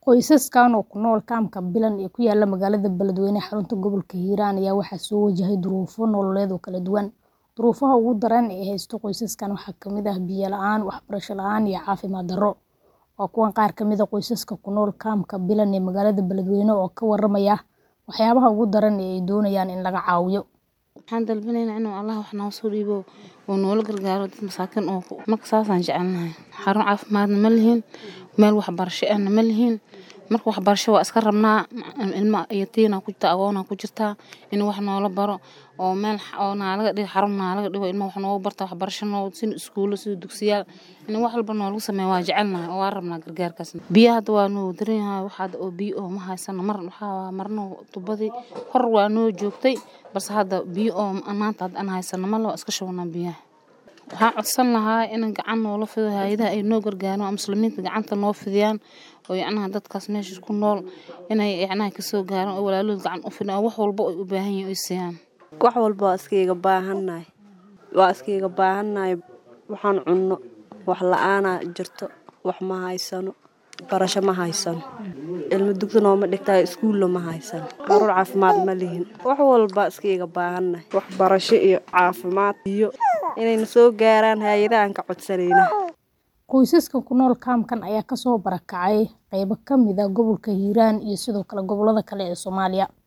Qoysaskan oo ku nool kaamka Bilan ee ku yaala magaalada Beledweyne ee xarunta gobolka Hiiraan ayaa waxaa soo wajahday duruufo nololeed oo kala duwan. Duruufaha ugu daran ee haysta qoysaskan waxaa ka mid ah biyo la'aan, waxbarasho la'aan, iyo caafimaad darro. Waa kuwan qaar ka mid ah qoysaska ku nool kaamka Bilan ee magaalada Beledweyne oo ka warramaya waxyaabaha ugu daran ee ay doonayaan in laga caawiyo. Waxaan dalbanaynaa inuu Allah wax noo soo dhiibo oo noola gargaaro dad masaakiin oo marka saasaan jecelnahay. Xarun caafimaadna ma lihin, meel waxbarasho ahna ma lihin. Marka waxbarasho waa iska rabnaa ilma yatiina ku jirta agoona ku jirta in wax noola baro oo meel oo naalaga dhigo xarun naalaga dhigo ilma wax noogu barta waxbarasho noo sin iskuulo sida dugsiyaal in wax walba noolagu sameeyo waa jecelnahay oo waa rabnaa gargaarkaas. Biyaha hadda waa noo daran yahay wax hadda oo biyo oo ma haysano mar waxaa marno tubadii hor waa noo joogtay balse hadda biyo oo maanta hadda aan haysano ma loo iska shubnaa biyaha. Waxaan codsan lahaa in gacan noola fido hay'adaha ay noo gargaaraan oo muslimiinta gacanta noo fidiyaan oo yacnaha dadkaas meesha ku nool inay yacnaha ka soo gaaraan oo walaalahooda gacan u fidiyaan oo wax walba ay u baahan yihiin ay siiyaan. Wax walba waa iskaga baahannahay. Waa iskaga baahannahay waxaan cunno wax la'aana jirto wax ma haysano barasho ma haysano ilmo dugsi nooma dhigtaa iskuulla ma haysano xarun caafimaad ma lihin wax walba iskaga baahannahay waxbarasho iyo caafimaad iyo inayna soo gaaraan hay'adaha aan ka codsanayna. Qoysaskan ku nool kaamkan ayaa ka soo barakacay qaybo ka mid ah gobolka Hiiraan iyo sidoo kale gobollada kale ee Soomaaliya.